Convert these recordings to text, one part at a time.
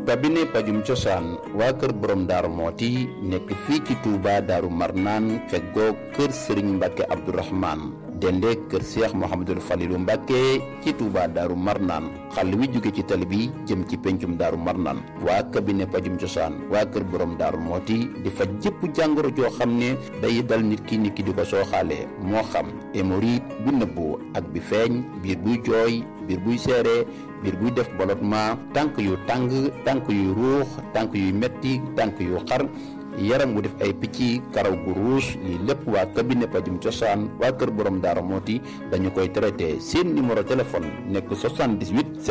cabinet pajum cosaan waa kër borom daaru mooti nekk fii ci Touba daaru marnaan feggoo kër sëriñ mbàkke abdourahman dende kër seex mohamadul falilu mbàkke ci Touba daaru marnaan xàll wi jóge ci tali bi jëm ci pencum daaru marnaan waa cabinet pajum cosaan waa kër borom daaru mooti di faj jëpp jàngoro joo xam ne day dal nit ki nit ki di ko sooxaalee moo xam hémorroïde bu nëbbu ak bi feeñ biir buy jooy biir buy seere biir buy def ballottement tànk yu tàng tànk yu ruux tànk yu metti tànk yu xar yaram wu def ay picc karaw gu ruus lii lépp waa cabinet pajum cosaan waa kër borom daara mooti dañu koy traité seen numéro téléphone nekk 78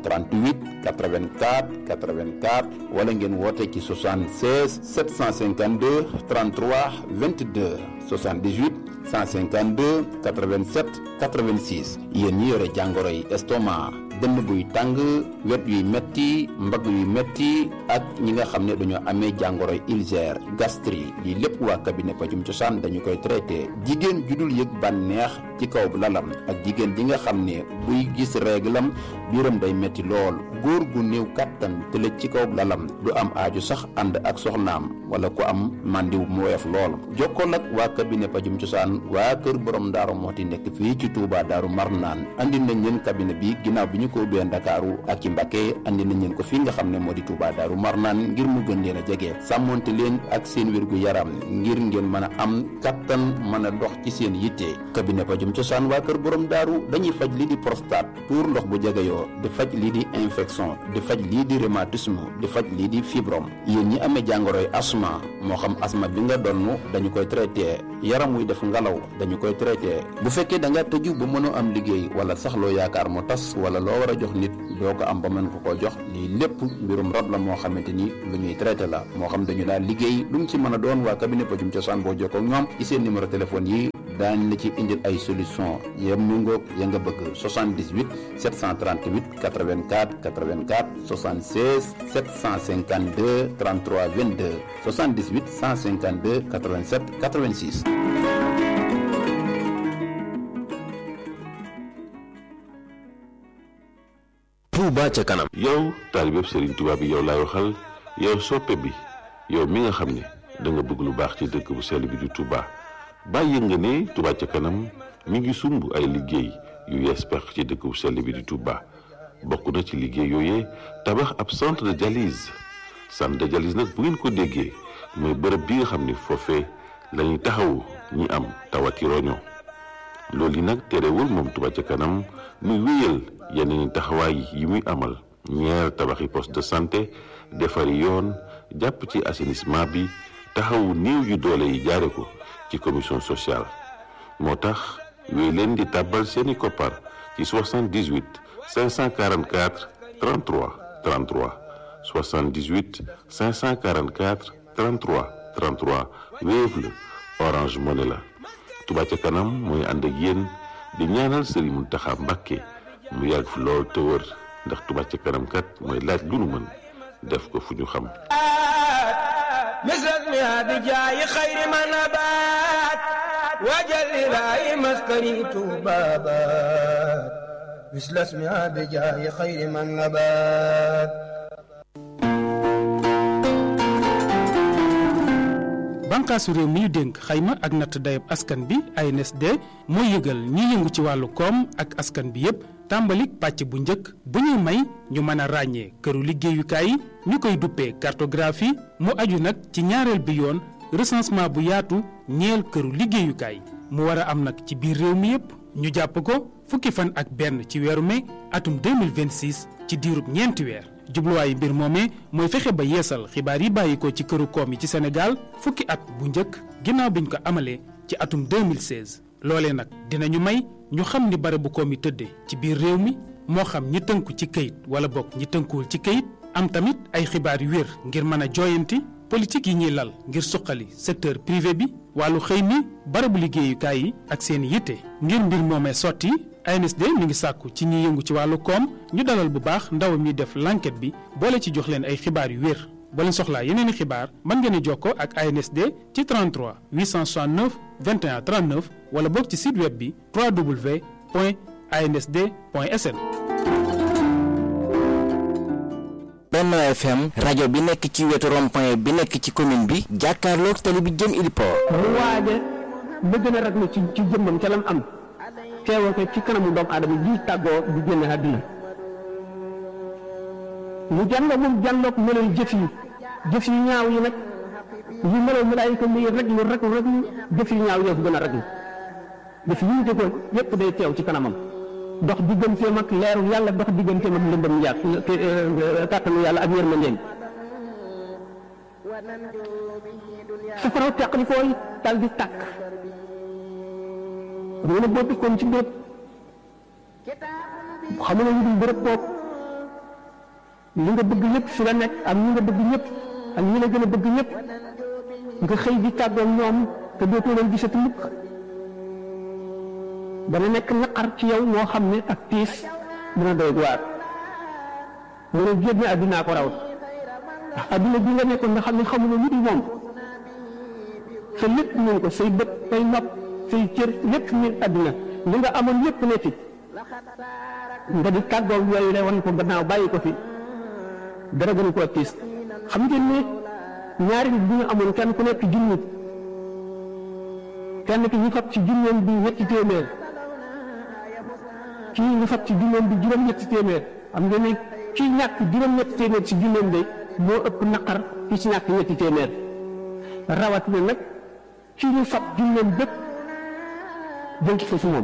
738 84 84 wala ngeen woote ci 76 752 33 22 78 152 87 86 yéen ñi yore jàngoro yi estomac dënn buy tàng wet yuy metti mbagg yuy metti ak ñi nga xam ne dañoo amee jàngoro ulcère gastrique lii lépp waa cabinet pajum cosaan dañu koy traité jigéen ju dul yëg bànneex ci kaw lalam ak jigéen ji nga xam ne buy gis réglam biiram day metti lool góor gu néew kàttan tëlëj ci kaw lalam du am aaju sax ànd ak soxnaam wala ku am màndiw mu woyof lool jokkool ak waa cabinet pajum cosaan waa kër borom daaru mooti nekk fii ci Touba daaru marnaan andi nañ leen cabinet bi ginnaaw bi ñu ko ubbee Ndakaaru ak ci Mbacké andi nañ leen ko fii nga xam ne moo di Touba daaru marnaan ngir mu gën leen a jege sàmmonte leen ak seen wérgu yaram ngir ngeen mën a am kattan mën a dox ci seen yitte cabinet pajum cosaan waa kër borom daaru dañuy faj lii di prostate tuur ndox bu jegeyoo di faj lii di infection di faj lii di rhumatisme di faj lii di fibrome yéen ñi amee jàngoroy asma moo xam asma bi nga donn dañu koy traité yaram wuy def ngalaw dañu koy traité bu fekkee da nga tëju ba mënoo am liggéey wala sax loo yaakaar mu tas wala loo war a jox nit doo ko am ba mën ko koo jox lii lépp mbirum rab la moo xamante ni lu ñuy traité la moo xam dañu daal liggéey lu mu ci mën a doon waa cabinet pajum cosaan boo jokkoo ak ñoom ci seen numéro téléphone yi daañ la ci indil ay solution ya méngoog ya nga bëgg 78 738 84 84 76 752 33 22 78 152 87 86 Touba ca kanam yow taalibeb Serigne Touba bi yow laay waxal yow soppe bi yow mi nga xam ne da nga bëgg lu baax ci dëkk bu sell bi di Touba bàyyi nga ne Touba ca kanam mi ngi sumb ay liggéey yu yees pex ci dëkk bu sell bi di Touba bokk na ci liggéey yooyee tabax ab centre de dialyse centre de dialyse nag bu ngeen ko déggee mooy bërëb bi nga xam ne foofee la ñuy taxawu ñi am tawati roño loolu yi nag terewul moom Touba ca kanam muy wéyal yeneen taxawaay yi muy amal ñeer tabaxi poste de santé defari yoon jàpp ci assainissement bi taxawu néew yu doole yi jaare ko ci commission sociale moo tax wéy leen di tàbbal seeni koppar ci 78 544 33 33 78 544 33 33 Wave la Orange Money la Touba ca kanam mooy ànd ak yéen di ñaanal Serigne Mountakha Mbacké mu yàgg fi lool te wër ndax Touba ca kanam kat mooy laaj lu nu mën def ko fu ñu xam مثل بجاي خير ما نبات وجل لا مسكني بابات مثل اسمها بجاي خير ما نبات bànqaasu réew mi ñu dénk xayma ak natt dayab askan bi ANSD mooy yëgal ñi yëngu ci wàllu koom ak askan bi yépp tàmbalik pàcc bu njëkk bu ñuy may ñu mën a ràññee këru liggéeyukaay yi ñu koy duppee cartographie mu aju nag ci ñaareel bi yoon recensement bu yaatu ñeel këru liggéeyukaay mu war a am nag ci biir réew mi yépp ñu jàpp ko fukki fan ak benn ci weeru mai atum 2026 ci diirub ñeenti weer jubluwaayu mbir moomee mooy fexe ba yeesal xibaar yi bàyyi ko ci këru koom yi ci Sénégal fukki at bu njëkk ginnaaw biñ ko amalee ci atum 2016 loolee nag dinañu may ñu xam ni barabu koom yi tëddee ci biir réew mi moo xam ñi tënku ci këyit wala bokk ñi tënkuwul ci këyit am tamit ay xibaar yu wér ngir mën a jooyanti politique yi ñuy lal ngir suqali secteur privé bi wàllu xëy mi barabu liggéeyukaay yi ak seen yitte ngir mbir moomee sotti ANSD mi ngi sàkku ci ñi yëngu ci wàllu koom ñu dalal bu baax ndawam ñi def l'enquête bi boole ci jox leen ay xibaar yu wér boo leen soxlaa yeneen i xibaar mën ngeen a jokkoo ak ANSD ci 33 869 21 39 wala boog ci site web bi www.ansd.sn. Benno FM rajo bi nekk ci wetu rond-point bi nekk ci commune bi jàkkaarloog tali bi jëm Iliport. mu waaja ba gën a raglu ci ci jëmmam ca lam am teewoo ko ci kanamu doomu aadama ji tàggoo di génn àdduna mu jànloo moom jànloog meloy jëf yi jëf yu ñaaw yi nag yi melow malaayika muy raglu raglu raglu jëf yu ñaaw yoo ko gën a raglu jëf yi ñu jëfoon yépp day teew ci kanamam dox digganteem ak leeru yàlla dox digganteem ak lëndëm yàq kàttanu yàlla ak yërmandeem safaraw teqli fooy dal di tàkk xam nga ne boo dëkkoon ci bépp xam nga ne bërëb boobu li nga bëgg ñëpp fi la nekk ak ñi nga bëgg ñëpp ak ñi la gën a bëgg ñëpp nga xëy di tàggoo ñoom te dootoo leen gisati mukk dana nekk naqar ci yow moo xam ne ak tiis dina doy waar mu ne génne addinaa ko raw ndax adduna bi nga nekkoon nga xam ne xamuloo lu dul moom sa lépp ñu ko say bët say nopp say cër lépp ñu adduna li nga amoon lépp ne fi nga di tàggoo yooyu la wan ko gannaaw bàyyi ko fi dara gën koo tiis xam ngeen ne ñaari nit bu ñu amoon kenn ku nekk junni kenn ki ñu fab ci junneem bi ñetti téeméer kii ñu fab ci junneem bi juróom-ñetti téeméer xam ngeen ne kii ñàkk juróom-ñetti téeméer ci junneem de moo ëpp naqar ki ci ñàkk ñetti téeméer rawatina nag kii ñu fab junneem bépp jënk ko ci moom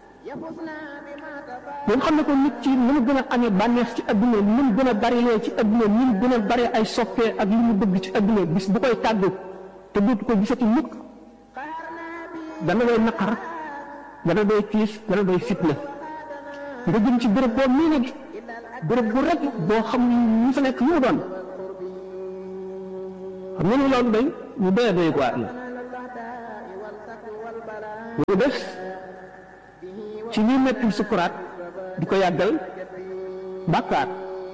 moom xam ne ko nit ci ni mu gën a amee bànneex ci adduna ni mu gën a bari lee ci adduna ni mu gën a bari ay soppee ak li mu bëgg ci adduna bis bu koy tàggu te dootu ko gisati mukk dana doy naqar dana doy tiis dana doy fitna nga jëm ci béréb boo mii nag béréb bu rek boo xam ñu fa nekk ñu doon xam nga ni loolu day ñu doy doy quoi la ñu def ci ñi metti sukuraat di ko yàggal bàkkaar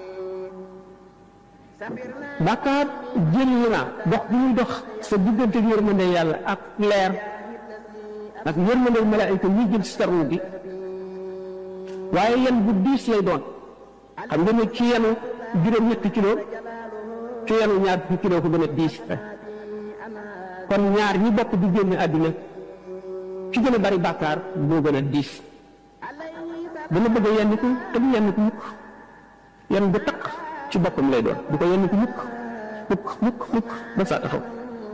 bàkkaar jëli na dox bi muy dox sa diggante yërmande yàlla ak leer ak yërmande malaayika ñuy jël si sarnu gi waaye yan bu diis lay doon xam nga ne ci yenu juróom-ñetti kilo ci yenu ñaar fukki kilo ko gën a diis kon ñaar ñi bokk di génn àddina ci gën a bari bàkkaar moo gën a diis dana bëgg a yenn ko te du yenn ko mukk yenn bu taq ci boppam lay doon du ko yenn ko mukk mukk mukk mukk ba saa taxaw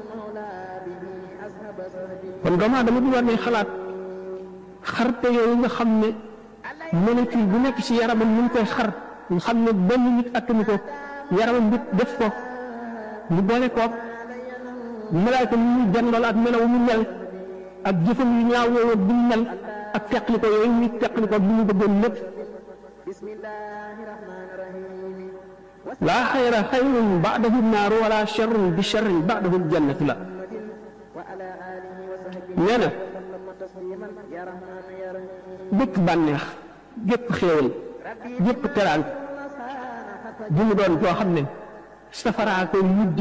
kon doomu aadama bi war ne xalaat xarte yooyu nga xam ne molécule bu nekk ci yaramam ni mu koy xar nga xam ne benn nit attanu ko yaramam bi def ko mu boole koog malaayka ni muy jandool ak melaw mu mel ak jëfam yu ñaaw yooyu bi mu mel ak teqli ko yooyu muy teqli ko bi mu bëggoon lépp laa xayra xayrun baadahu naaru wala charrun bi charrin baadahu ljannatu la nee na bépp bànneex gépp xéewal gépp teraan bu mu doon joo xam ne safaraa koy mujj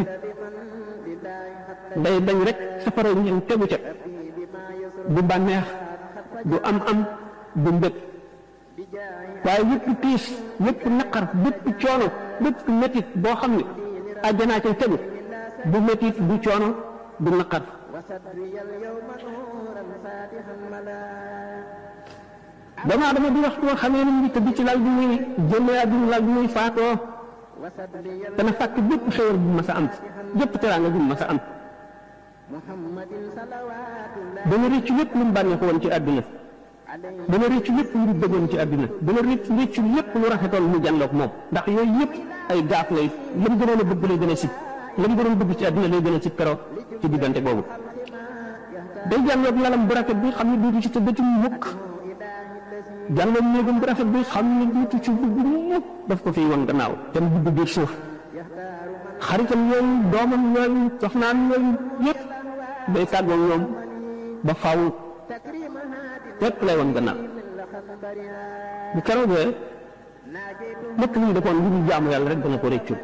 day dañ rek safara ñeen tegu ca du bànneex du am am du mbëg waaye yëpp tiis yëpp naqar bépp coono bépp métit boo xam ne àjjanaa ca tegu du métit du coono du naqar doomu aadama di waxtu boo xamee ni mu tëdd ci lal bi muy génnee àdduna lal bi muy faatoo dana fàkk bépp xéwal bu mas a am bépp teraanga bu mas a am dana rëccu lépp lu mu bànneexu woon ci àdduna dana rëccu lépp lu mu bëggoon ci àdduna dana rëccu rëccu lépp lu rafetoon mu jànloog moom ndax yooyu yëpp ay gaaf lay la mu gënoon a bëgg lay gën a si la mu gënoon bëgg ci àdduna lay gën a si keroog ci diggante boobu day jànloog lalam bu rafet bi xam ne duutu ci tëddati mukk jànloog néegam bu rafet bi xam ne duutu ci bëgg mukk daf ko fiy won gannaaw te mu dugg biir suuf xaritam yooyu doomam yooyu soxnaam yooyu yëpp day tàggoog ñoom ba faaw lépp lay won gannaaw bu keroogee lépp lu ñu defoon lu ñu jaamu yàlla rek dana ko réccu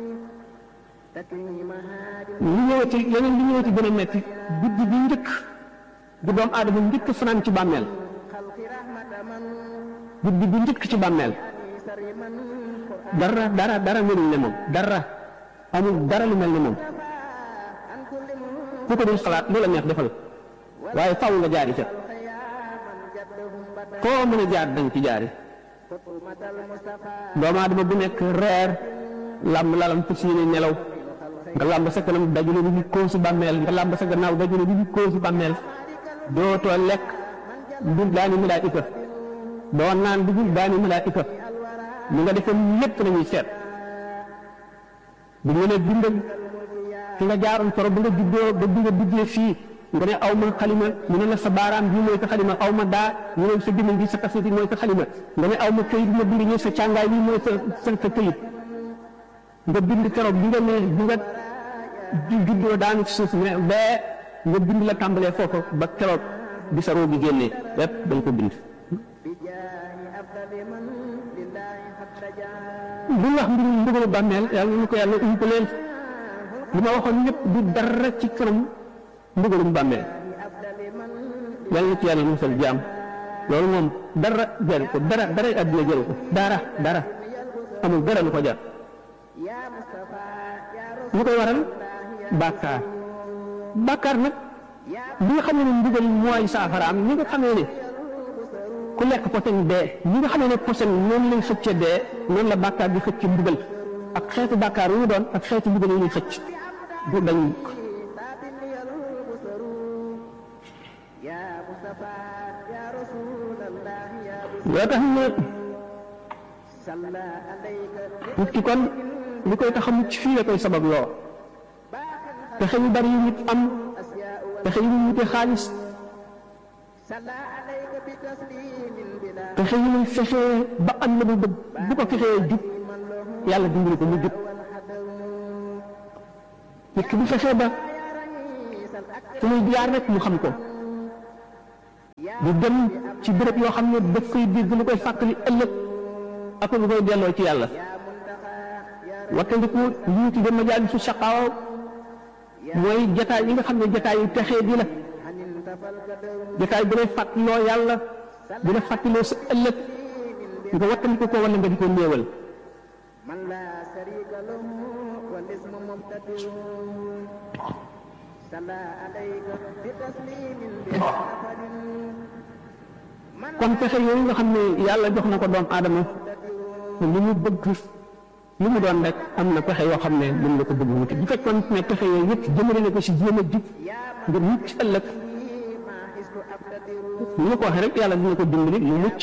li ñëwati yeneen li ñëwati gën a metti guddi bi njëkk bu doom aadama njëkk fanaan ci bàmmeel guddi bi njëkk ci bàmmeel dara dara dara melul ne moom dara amul dara lu mel ne moom ku ko dul xalaat lu la neex defal waaye faw nga jaari ca foo mën a jaar dañ ci jaari doomu aadama bu nekk reer làmb lalam fas yéene nelaw nga làmb sa kanam dajule bi ñu kóosu bàmmeel nga làmb sa gannaaw dajule bi ñu kóosu bàmmeel dootoo lekk dul daani malaayika doo naan dugul daani malaayika li nga defoon lépp la ñuy seet bu ñu nee bindal fi nga jaaroon toro ba nga juddoo ba bi nga duggee fii nga ne aw ma xalima ñu ne la sa baaraam bii mooy sa xalima aw ma daa ñu ne sa gémmiñ gi sa kaseti mooy sa xalima nga ne aw ma këyit ma bind ñu sa càngaay bi mooy sa sa sa këyit nga bind keroog bi nga ne bi nga juddoo daanu ci suuf ne bee nga bind la tàmbalee foofu ba keroog bi sa roo gi génnee lépp dañ ko bind bu wax mbirum mbugalu bàmmeel yàlla ñu ko yàlla ump leen li ma waxoon lépp du dara ci kanam mbugalum bàmmeel yàlla na ci yàlla musal jaam loolu moom dara jaru ko dara dara àddina jaru ko dara dara amul dara lu ko jar lu koy waral bàkkaar bàkkaar nag bi nga xam ne mbugal mooy saafaraam ñi nga xamee ne ku lekk posen dee ñi nga xamee ne posen noonu lay xëcce dee noonu la bàkkaar bi xëcc mbugal ak xeetu bàkkaar yu mu doon ak xeetu mbugal yu ñuy xëcc du dañ yoo tax ne nit ki kon li koy tax a mucc fii la koy sabab loo pexe yu bari yu nit am pexe yu ñu wute xaalis pexe yu muy fexee ba am na bu bëgg bu ko fexee jub yàlla dimbali ko mu jub nit ki bu fexee ba fu muy jaar rek mu xam ko du dem ci béréb yoo xam ne daf koy dégg lu koy fàttali ëllëg ak lu koy delloo ci yàlla wattandiku li ñu tuddee majaalisu saqaawa mooy jataay yi nga xam ne jataay yu texee di la jataay bu lay fàttaloo yàlla bu la fàttaloo sa ëllëg nga wattandiku ko wala nga di ko néewal kon pexe yooyu nga xam ne yàlla jox na ko doom aadama li mu bëgg li mu doon rek am na pexe yoo xam ne mën na ko bëgg wuti bu fekkoon ne pexe yooyu yëpp jëmale na ko si jéem a jub ngir mucc ëllëg ni ma ko waxee rek yàlla dina ko dimbali mu mucc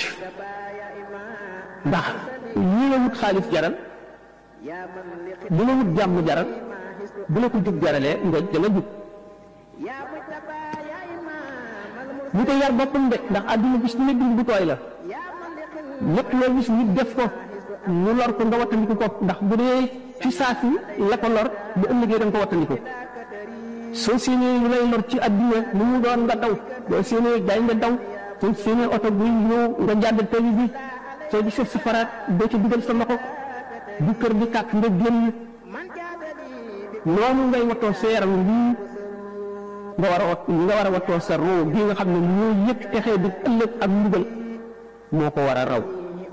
ndax ñi la wut xaalis jaral bu la wut jàmm jaral bu la ko jub jaralee nga da nga jub bu ko yar boppam de ndax àdduna bis ne bind bu tooy la lépp loo gis nit def ko mu lor ko nga wattandiku ko ndax bu dee fi saasi la ko lor bu ëllëgee da nga ko wattandiku soo séenee lu lay lor ci àdduna lu mu doon nga daw soo séenee day nga daw soo séenee oto buy ñëw nga jàdd tali bi soo gisee safaraat doo ci dugal sa loxo bu kër di kàkk nga génn noonu ngay wattoo sa yaram lii nga war a wat nga war a wattoo sa roo gi nga xam ne ñoo yëpp texee di ëllëg ak mbugal moo ko war a raw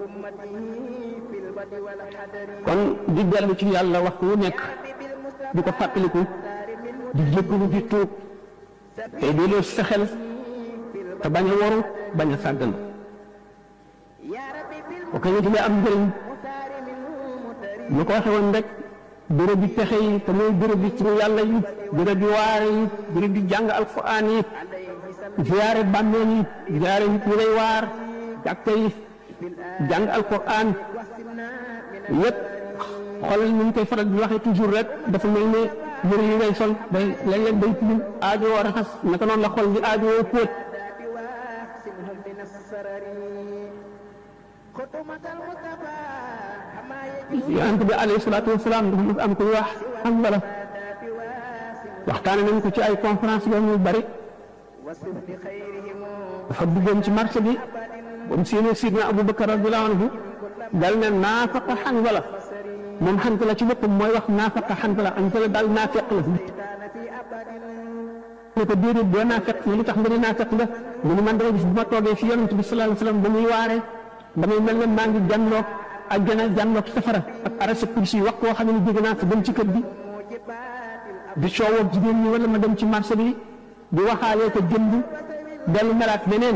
kon di dellu ci yàlla waxtu wu nekk di ko fàttaliku di jéggalu di tuub tey delloo sa xel te bañ a waru bañ a sàggan ok ñu dina am njëriñ ñu ko waxe woon rek béréb bi pexe yi te mooy béréb bi ci yàlla yi béréb bi waare yi béréb bi jàng alquran yi ziyaare bàmmeel yi ziyaare nit ñi lay waar jàkka yi jàng alquran yépp xoolal ni ñu koy faral di waxee toujours rek dafa mel ne yëre yi ngay sol day léeg-léeg day tilim aajo woo raxas naka noonu la xol di aajo woo póot yonent bi alayhi salaatu wasalaam dafa mos am kuy wax am wala waxtaane nañ ko ci ay conférence yoo ñu bari dafa duggoon ci marché bi ba mu séenee sidna Abubakar radiyallahu anhu dal ne naafaqa Hanzala moom Hanzala ci boppam mooy wax naafaqa Hanzala Hanzala daal naafeq la ne ko déedéet doo naafeq ne lu tax nga ne naafeq la mu ne man dama gis bu ma toogee fi yonent bi sallallahu alayhi wasallam ba muy waare damay mel ne maa ngi jànloog àjjana jànloog safara ak arasa kursi wax koo xam ne jóge naa ko dem ci kër gi di coowoo jigéen ñi wala ma dem ci marché bi di waxaalee ko jënd dellu melaat beneen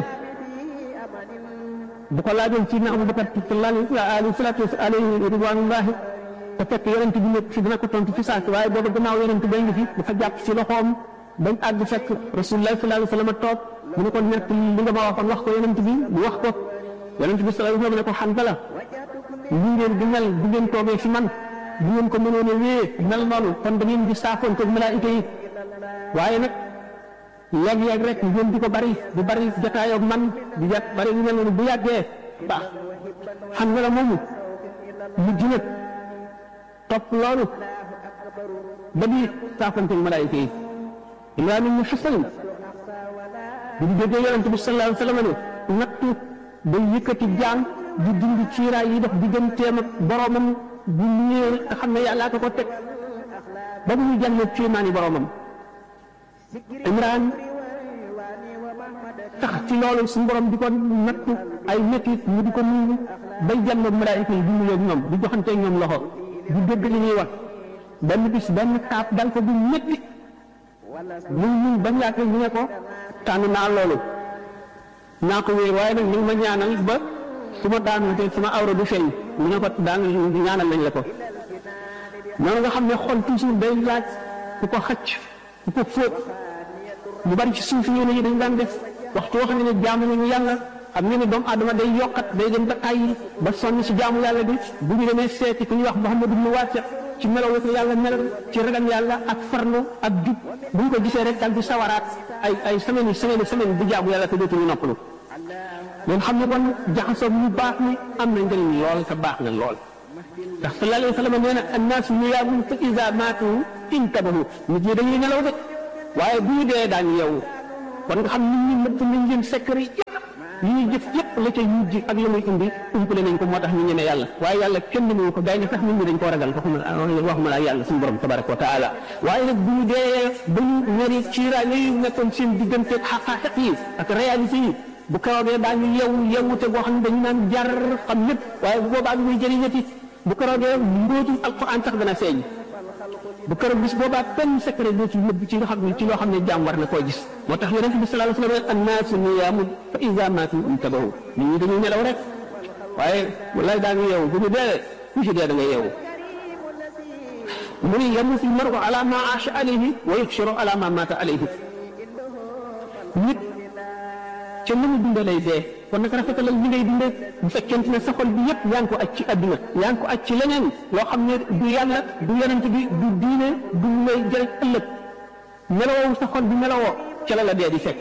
bu ko laajoon ci na Abubakar alayhi salaatu alayhi ridwanullahi te fekk yonent bi nekk fi dina ko tontu fi saasi waaye booba gannaaw yonent bay ngi fi dafa jàpp ci loxoom bañ àgg fekk rasulullah sallallahu alayhi wa sallam toog mu ne ko nekk li nga ma waxoon wax ko yonent bi mu wax ko yonent bi sallallahu alayhi wa sallam ne ko Hanzala li ngeen di mel bu ngeen toogee fi man bu ngeen ko mënoon a wéyee mel noonu kon da ngeen di saafoon ko malaayika yi waaye nag léeg-léeg rek ngeen di ko bari di bari jotaayoo ak man di jot bari yu mel noonu bu yàggee baax Hanzala moomu mujj nag topp loolu ba di saafoonte malaayika yi Imraan ibn Husayn bu ñu déggee yonent bi sallallahu alayhi wa sallam ne nattu day yëkkati jaam di dindi ciiraay yi dox digganteem ak boromam bu ñëwee nga xam ne yàllaa ko ko teg ba mu jàllee ciimaani boromam Imraan tax ci loolu suñu borom di ko nattu ay métit mu di ko nuyu bay jàll ak malaayika yi di nuyoo ak ñoom di joxanteeg ñoom loxo di dégg li ñuy wax benn bis benn kaap dal ko bu métti muy muy ba mu yàgg ñu ne ko tànn naa loolu naa ko wéer waaye nag ni ma ñaanal ba su ma daanu te sama awra du feeñ mu ne ko daan ñaanal nañ la ko noonu nga xam ne xol toujours day laaj ku ko xacc ku ko fóot mu bari ci suuf yi yi dañ daan def waxtu woo xam ne jaamu nañu yàlla xam ne ne doomu aadama day yokkat day dem ba tàyyi ba sonn ci jaamu yàlla bi bu ñu demee seeti ku ñuy wax Muhammadu ibn Waasi ci melaw ko yàlla melal ci ragal yàlla ak farlu ak jub bu ñu ko gisee rek dal di sawaraat ay ay semaine yi semaine semaine di jaamu yàlla te dootuñu noppalu ngeen xam ne kon jaxasoo mu baax ni am na njëriñ lool te baax na lool ndax sallallahu alayhi wa sallam nee na annaas niyaamun fa iza maatu intabahu nit ñi dañuy nelaw de waaye bu ñu dee daañu yeewu kon nga xam nit ñi nëpp nañ leen secret yëpp li ñuy jëf yëpp la ca mujj ak la muy indi umpale nañ ko moo tax ñu ñeme yàlla waaye yàlla kenn mënu ko gay ne sax nit ñi dañ koo ragal waxuma waxuma la yàlla suñu borom tabaraka wa taala waaye nag bu ñu dee ba ñu ñeri ciiraay yooyu nekkoon seen diggante ak xaqaaxiq yi ak réalité yi bu keroogee daañu yeewu yeewute boo xam ne dañu naan jar xam lépp waaye bu boobaa bi muy jëriñati bu keroogee mbóotum alquran sax dana feeñ bu keroog bis boobaa benn secret doo ci nëbb ci loo xam ne ci loo xam ne jaam war na koo gis moo tax yonent bi sallallahu alayhi wa sallam annaasu niyaamun fa iza maatu intabahu nit ñi dañuy nelaw rek waaye wallaay daa ngi yeewu bu ñu dee ku ci dee da nga yeewu mu ni yamuutu l-mar'u ala ma aasha alayhi wa yuhsharu ala ma maata alayhi nit ca na mu dundee lay dee kon nag rafetalal li ngay dundee bu fekkente ne sa xol bi yëpp yaa ngi ko aj ci àdduna yaa ngi ko aj ci leneen loo xam ne du yàlla du yonent bi du diine du lay jëriñ ëllëg melowoo sa xol bi melowoo ca la la dee di fekk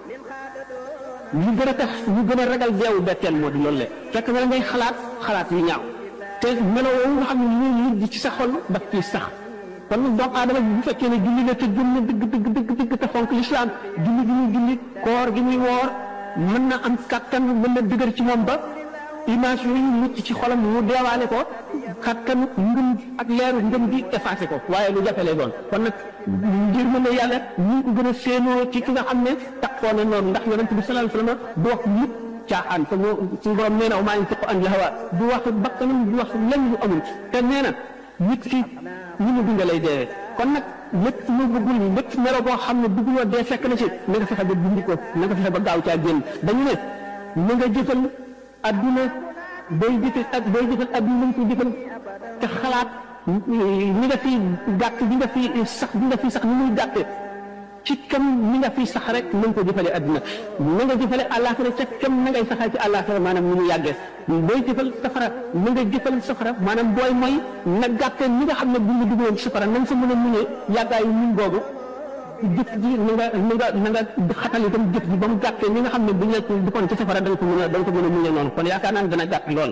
li gën a tax ñu gën a ragal deewu betteel moo di loolu le fekk na la ngay xalaat xalaat yu ñaaw te melowoo nga xam ne ñu ngi ci sa xol daf ciy sax kon nag doomu aadama bu fekkee ne julli la te gëm na dëgg dëgg dëgg dëgg te fonk lislaam julli gi muy julli koor gi muy woor mën na am kattan mën na dëgër ci moom ba image yooyu mucc ci xolam mu deewaale ko kattan ngëm ak leeru ngëm gi effacé ko waaye lu jafe lay doon kon nag ngir mën na yàlla ñu ngi ko gën a séenoo ci ki nga xam ne taxoo na noonu ndax yonent bi sallallahu alayhi wa sallam du wax mukk caaxaan te moo suñu borom nee na maa ngi tuq an hawa du wax bakkanam du wax lenn lu amul te nee na nit ki ñu mu dund lay dee kon nag lépp lu bëggul lépp melo boo xam ne bëgguloo dee fekk na ci na nga fexe ba dindi ko na nga fexe ba gaaw caa génn dañu ne na nga jëfal adduna booy jëfal ak booy jëfal adduna nañ ko jëfal te xalaat ñi nga fi gàtt bi nga fi sax bi nga fi sax ni muy gàtte ci kam ni nga fi sax rek na nga ko jëfale adduna na nga jëfale àllaaxira ca kam na ngay saxaa ci àllaaxira maanaam ni mu yàggee booy jëfal safara na nga jëfal safara maanaam booy mooy na gàtte ni nga xam ne bu ñu duggoon safara na nga sa mën a muñee yàggaayu muñ boobu jëf ji na nga na nga na nga xatal itam jëf ji ba mu gàttee ni nga xam ne bu ñu la duggoon ci safara da nga ko mën a da nga ko mën a muñee noonu kon yaakaar naa ne dana gàtt lool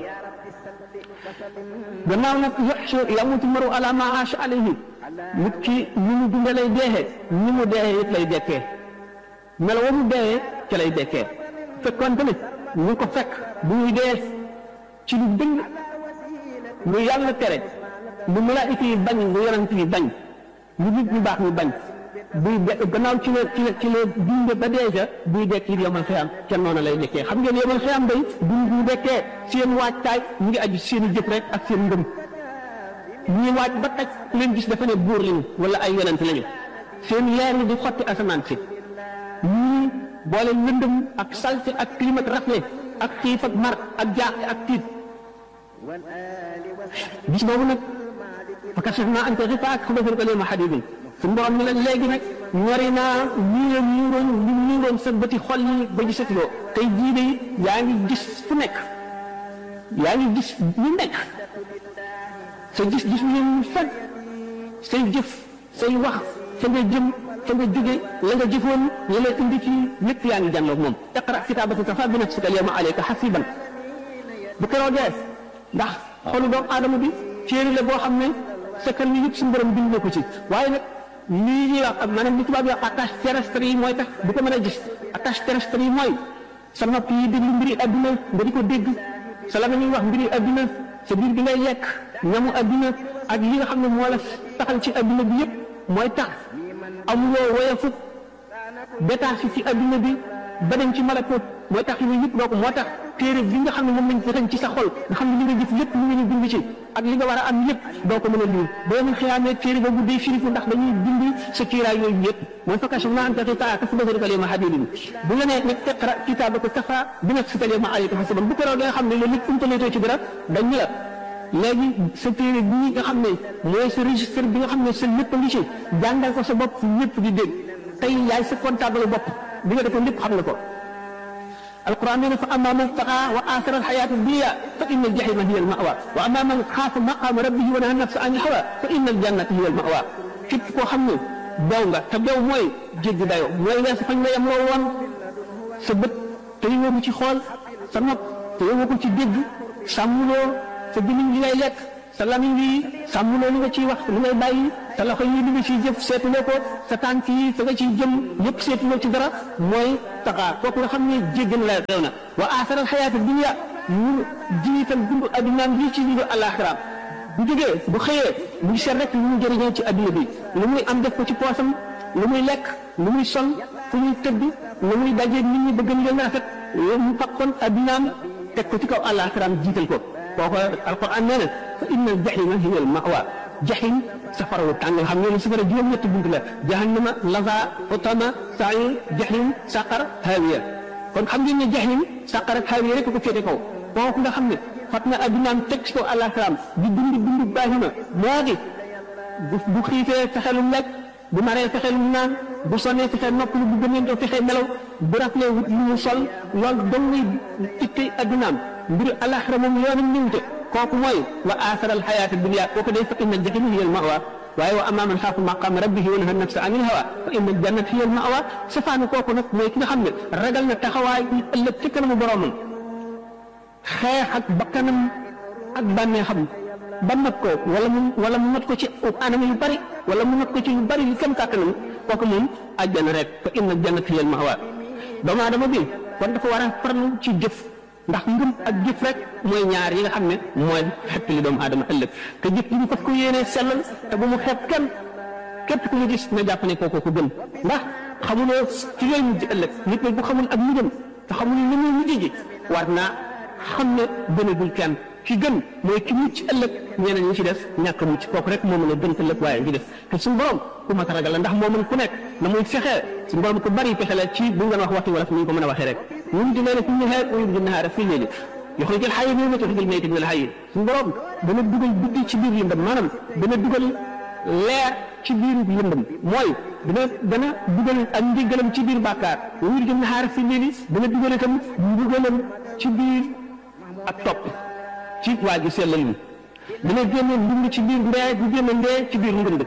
gannaaw nag yaxshu yamutu maru ala ma aasha alayhi nit ki ni mu dunde lay deexee ni mu deexee it lay dekkee melo wa mu deexee ca lay dekkee fekkoonte ne ñu ko fekk bu ñuy dee ci lu dëng lu yàlla tere lu malaayika yi bañ lu yonent yi bañ lu nit ñu baax ñu bañ buy de gannaaw ci la ci la ci la dund ba dee ca buy dekk it yomal xiyam ca noonu lay nekkee xam ngeen yomal xiyam day dund bu dekkee seen waajtaay mu ngi aju seen i jëf rek ak seen ngëm ñii waaj ba taj leen gis dafa ne buur lañu wala ay yonent lañu seen leer yi di xotti asamaan si ñii boole lëndëm ak salte ak climat rafle ak xiif ak mar ak jaaxle ak tiit gis boobu nag fa kashafnaa anka ghitaa'aka fa basaruka al-yawma hadiidun suñu borom ni la léegi nag ñori naa lii la muuroon li muuroon sa bëti xol yi ba gisatuloo tey jii de yaa ngi gis fu nekk yaa ngi gis lu nekk sa gis gis leen fekk say jëf say wax fa nga jëm fa nga jóge la nga jëfoon la lay indi ci lépp yaa ngi jànloog moom iqra kitaabaka kafaa bi nafsika al-yawma alayka hasiiban bu keroogee ndax xolu doomu aadama bi téere la boo xam ne sakkan yi yëpp suñu borom bind na ko ci waaye nag lii ñuy wax ak maanaam li tubaab yi wax attache terrestre yi mooy tax du ko mën a gis attache terrestre yi mooy sa nopp yi déglu mbiri adduna nga di ko dégg sa la ñuy wax mbiri adduna sa biir bi ngay lekk ñamu adduna ak li nga xam ne moo la taxal ci adduna bi yëpp mooy tax amuloo woyafu détaché ci adduna bi ba dem ci malakut mooy tax yooyu yëpp doo ko moo tax téere bi nga xam ne moom lañ fexeñ ci sa xol nga xam ne li nga jëf lépp lu nga ñu bind ci ak li nga war a am lépp doo ko mën a lire boo ñu xiyaamee téere boobu day firifu ndax dañuy bind sa kiiraay yooyu yëpp mooy fa kashafnaa anka ghitaa'aka fa basaruka al-yawma hadiidun bu la nee nag iqra kitaabaka kafaa bi nafsika al-yawma alayka hasiiban bu ko raw nga xam ne loolu lépp umpaletoo ci dara dañ la léegi sa téere bii nga xam ne mooy sa registre bi nga xam ne sa lépp a ngi ci jàngal ko sa bopp ñëpp di dégg tey yaay sa comptable bopp bi nga defoon lépp xam nga ko القرآن يقول فأما من طغى وآثر الحياة الدنيا فإن الجحيم هي المأوى وأما من خاف مقام ربه ونهى النفس عن الهوى فإن الجنة هي المأوى képp koo xam ne daw nga te daw mooy jéggi dayoo mooy weesu fañ la yemloo woon sa bët te yowoo ko ci xool sa nopp te yowoo ko ci dégg sàmmuloo sa gémmiñ li ngay lekk sa lamiñ wi sàmmuloo li nga ciy wax li ngay bàyyi sa loxo yi li nga ciy jëf seetuloo ko sa tànk yi fa nga ciy jëm yëpp seetuloo ci dara mooy taxaa kooku nga xam ne jéggi na la réew na wa aasaral xayaata dunya mu jiital dund addunaam lii ci dundu àllaaxiraam bu jógee bu xëyee mu ngi seet rek lu mu jëriñoo ci adduna bi lu muy am def ko ci poosam lu muy lekk lu muy sol fu muy tëdd lu muy dajeeg nit ñi bëgg leen rafet mu fakkoon addunaam teg ko ci kaw àllaaxiraam jiital ko kooku alquran nee na fa inna al jahima hiya al mawa jahim safara wu tàng nga xam ne safara juróom-ñetti bunt la jahannama laza utama sair jahim saqar hawiya kon xam ngeen ne jahim saqar ak hawiya rek ko féete kaw kooku nga xam ne fat na addunaam teg ci kaw àllaaxiraam di dund dund baahima moo di bu bu xiifee fexe lu lekk bu maree fexe lu naan bu sonnee fexe noppalu bu gëneen doo fexe nelaw bu raflee wut lu mu sol loolu dong ngay tikkay addunaam mbiru àllaaxira moom yoonam ñëwte kooku mooy wa aasara alxayaata dunya kooku day fa inna aljahima hiya almawa waaye wa amma man xaafa maqaama rabbihi wa naha nafsa anil hawa fa inna aljannata hiya almawa safaanu kooku nag mooy ki nga xam ne ragal na taxawaay ëllëg ci kanamu boromam xeex ak bakkanam ak bànneexam ba not ko wala mu wala mu not ko ci anam yu bari wala mu not ko ci yu bari li kam kàttanam kooku moom àjjana rek fa inna aljannata hiya almawa doomu aadama bi kon dafa war a farlu ci jëf ndax ngëm ak jëf rek mooy ñaar yi nga xam ne mooy xepp li doomu aadama ëllëg te jëf li ñu fas ko yéenee sellal te bu mu xeeb kenn képp ku ñu gis na jàpp ne kooku ko gën ndax xamuloo ci yooyu mujj ëllëg nit nag bu xamul ak mujjam te xamul ni muy mujj ji war naa xam ne gënagul kenn ki gën mooy ki mucc ëllëg ñeneen ñi ci des ñàkk mucc kooku rek moo mën a gën ëllëg waaye ngi def te suñu borom ku mat a ragal la ndax moo mën ku nekk na muy fexee suñu borom ku bari pexe la ci bu ngeen wax waxtu wala fi ñu ko mën a waxee rek ñun di leen fi nahaar wa yuliju nahaara fi leeli yuxrijul hayya mina al-mayyiti wa yuxrijul mayyita mina al-hayyi suñu borom dana dugal guddi ci biir lëndëm maanaam dana dugal leer ci biir lëndëm mooy dana dana dugal ak njëgalam ci biir bàkkaar wa yuliju nahaara fi leeli dana dugal itam mbugalam ci biir ak topp ci waa ji sellal mi dana génne ndund ci biir ndee di génne ndee ci biir ngënd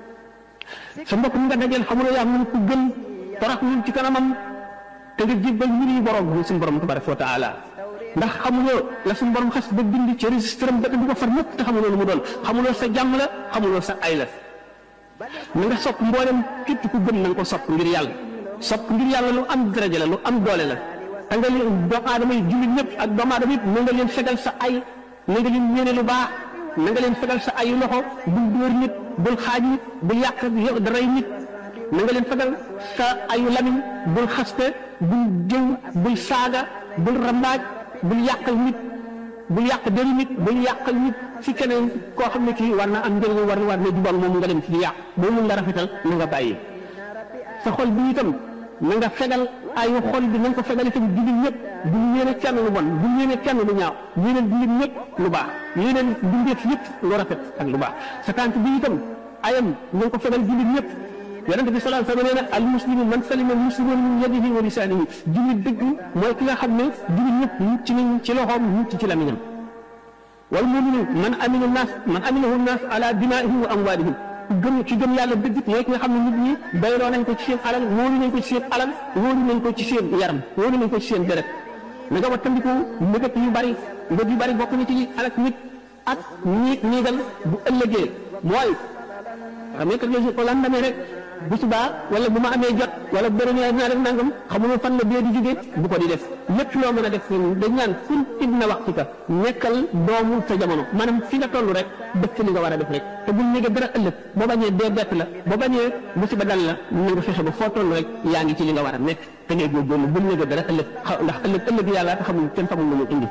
sa mbokk mi nga dajeel xamuloo yaa mun ko gën torox ñun ci kanamam te nga jébbal mbir yi borom bi suñu borom tabaraka wa taala ndax xamuloo la suñu borom xas ba bind ci registre am ba du ko far ñëpp te xamuloo lu mu doon xamuloo sa jàmm la xamuloo sa ay la na nga sopp mboolem képp ku gëm na nga ko sopp ngir yàlla sopp ngir yàlla lu am daraja la lu am doole la te nga leen doomu aadama yi jullit ñëpp ak doomu aadama yëpp na nga leen fegal sa ay na nga leen yéene lu baax na nga leen fegal sa ay loxo bul dóor nit bul xaaj nit bul yàq daray nit na nga leen fegal sa ayu lamiñ bul xaste bul jëw bul saaga bul rambaaj bul yàqal nit bul yàq dëri nit bul yàqal nit si keneen koo xam ne kii war na am njëriñ war war na jubal moom nga dem ci di yàq boo mun la rafetal na nga bàyyi sa xol bi itam na nga fegal ayu xol bi na nga ko fegal itam jullit ñëpp bu yéene kenn lu bon bu yéene kenn lu ñaaw yéene jullit ñëpp lu baax yéene bindeef yëpp lu rafet ak lu baax sa tànk bi itam ayam na nga ko fegal jullit ñëpp yonente bi sallallahu alayhi wa sallam nee na al muslimu man salima al muslimuuna min yadihi wa lisaanihi jullit dëgg mooy ki nga xam ne jullit ñëpp mucc nañ ci loxoom mucc ci lamiñam wal muminu man amina naas man aminahu naas ala dimaihim wa amwaalihim gëm ci gëm yàlla dëgg mooy ki nga xam ne nit ñi bayloo nañ ko ci seen alal wóolu nañ ko ci seen alal wóolu nañ ko ci seen yaram wóolu nañ ko ci seen deret na nga wattandiku mbëggat yu bari mbëgg yu bari bokk na ci alak nit ak ñiit ñiigal bu ëllëgee mooy xam nga kat ko lan demee rek bu subaa wala bu ma amee jot wala bu bëri naa def nangam xamuma fan la bee di jóge bu ko di def lépp loo mën a def dañ naan kun ibna waxtika nekkal doomu sa jamono maanaam fi nga toll rek def ci li nga war a def rek te bul ñëge dara ëllëg boo bañee dee bett la boo bañee musiba dal la na nga fexe ba foo toll rek yaa ngi ci li nga war a nekk te ngay góorgóorlu bul ñëge dara ëllëg ndax ëllëg ëllëg yàlla te xamul kenn xamul lu mu indi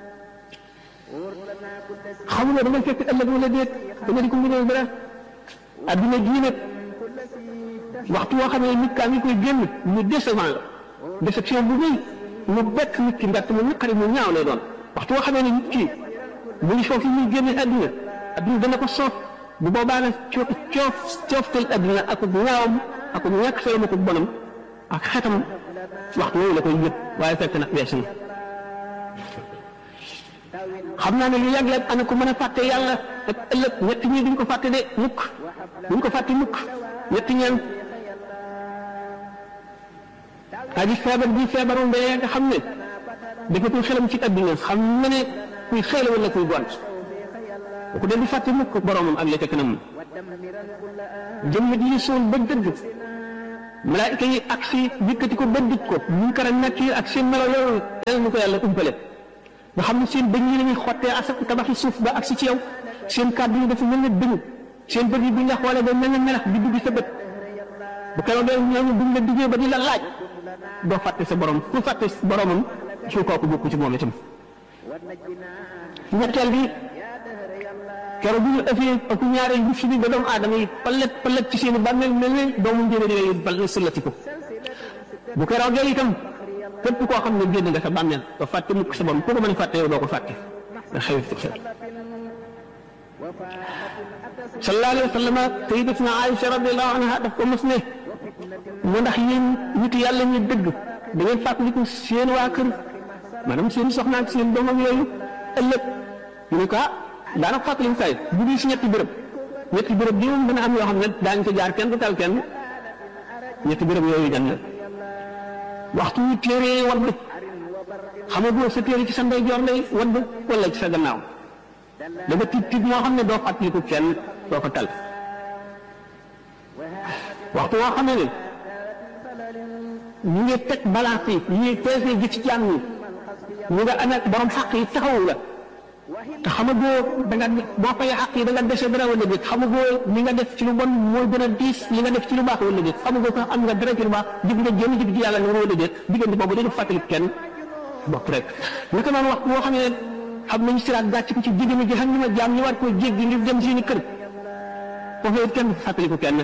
xamuloo da nga fekk ëllëg wala déet da nga di ko mënee dara adduna jii nag waxtu woo xam ne nit kaa ngi koy génn mu décevant la déception bu rëy mu bett nit ki ndaxte mu naqari mu ñaaw lay doon waxtu woo xamee ne nit ki mu ngi foofu muy génne adduna adduna dana ko soof bu boobaa nag coof coof cooftal adduna ak ñaawam ak ñàkk solo ma ko bonam ak xetam waxtu woowu la koy yëg waaye fekk na weesu na xam naa ne lu yàgg la ana ko mën a fàtte yàlla ak ëllëg ñett ñi duñ ko fàtte de mukk duñ ko fàtte mukk ñett ñeen aji feebar bi feebaru mbéy nga xam ne defatul xelam ci adduna xam na ne kuy xëy la wala kuy gont bu ko dee di fàtte mukk boromam ak la ca kanam jëmm ji suul ba dëgg malaayika yi ak si yëkkati ko ba dij ko munkar ak nakiir ak seen melo yooyu yàlla nu ko yàlla umpale nga xam ne seen bëñ yi lañuy xottee asak tabaxi suuf ba ak si ci yow seen kàddu yi dafa mel ne dënnu seen bët yi buñ la xoolee ba mel ne melax di dugg sa bët bu keroog dee ñooñu buñ la diggee ba di la laaj doo fàtte sa borom ku fàtte boromam ci kooku bokku ci moom itam ñetteel bi keroog bu ñu ëffee ak ñaareel bu fi bi ba doomu aadama yi palet palet ci seen i bàmmeel mel ne doomu njëriñ yooyu bal sëllati ko bu keroogee itam képp koo xam ne génn nga sa bàmmeel doo fàtte mukk sa borom ku ko mën a fàtte yow doo ko fàtte nga xew xew sallallahu alayhi wa sallam sayyidatuna Aïcha radiyallahu anha daf ko mos ne mu ndax yéen nit yàlla ñu dëgg da ngeen fàttaliku seen waa kër maanaam seen soxna ak seen doom ak yooyu ëllëg ñu ne ko ah daanaka fàttali say bu dul si ñetti béréb ñetti béréb bi moom dana am yoo xam ne daañu ko jaar kenn du tal kenn ñetti béréb yooyu jan la waxtu wu téere wadd xamagoo sa téere ci sa ndeyjoor lay wadd wala ci sa gannaaw da nga tiit tiit moo xam ne doo fàttaliku kenn doo ko tal waxtu woo xam ne ñu ngi teg balance yi ñu ngi peese gi ci jaam ñi ñu nga anak borom xaq yi taxawu la te xamagoo da nga boo fay xaq yi da nga dese dara wala déet xamagoo li nga def ci lu bon mooy gën a diis li nga def ci lu baax wala déet xamagoo sax am nga dara ci lu baax jëf nga jëm jëf ci yàlla nga wala déet diggante boobu dañu fàttali kenn bopp rek naka noonu waxtu boo xam ne xam nañu siraat gàcc ko ci jigéen ñi xam ñu ma jaam ñu war koo jéggi ngir dem seeni kër foofu it kenn fàttaliku kenn